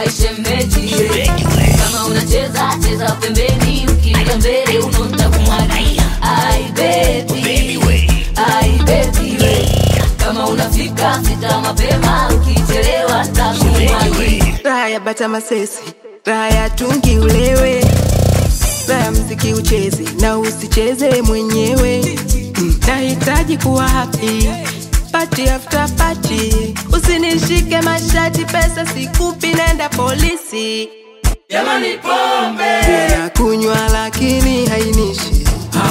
aishemeji kama unacheza cheza pembeni ukienda mbele unonta kumwagia ai baby ai baby kama unafika fika mapema ukichelewa takumwagi raha ya bata masesi raha ya tungi ulewe raha ya mziki ucheze na usicheze mwenyewe Mm, nahitaji kuwa happy party after party usinishike mashati pesa sikupi nenda polisi Jamani pombe na kunywa lakini hainishi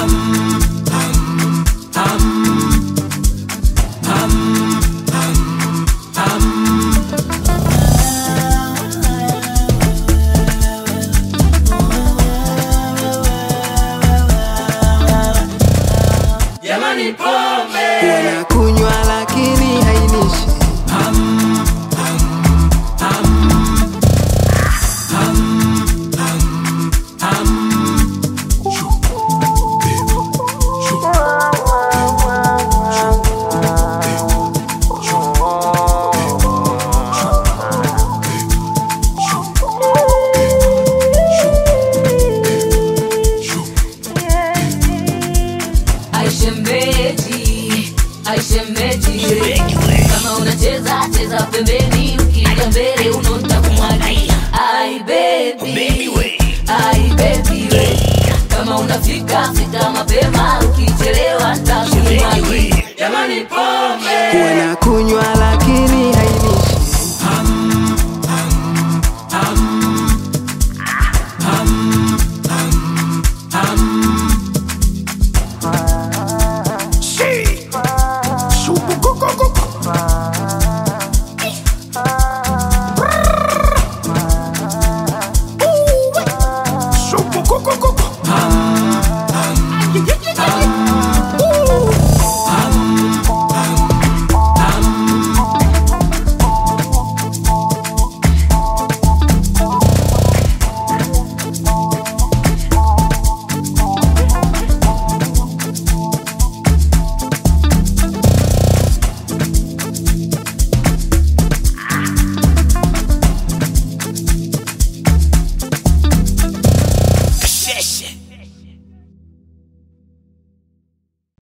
Jamani pombe na kunywa lakini hainishi aishemeji aishemeji kama unacheza cheza pembeni ukienda mbele unonta kumwagia ai baby ai baby kama unafika fika mapema ukichelewa takumwagi Jamani pombe na kunywa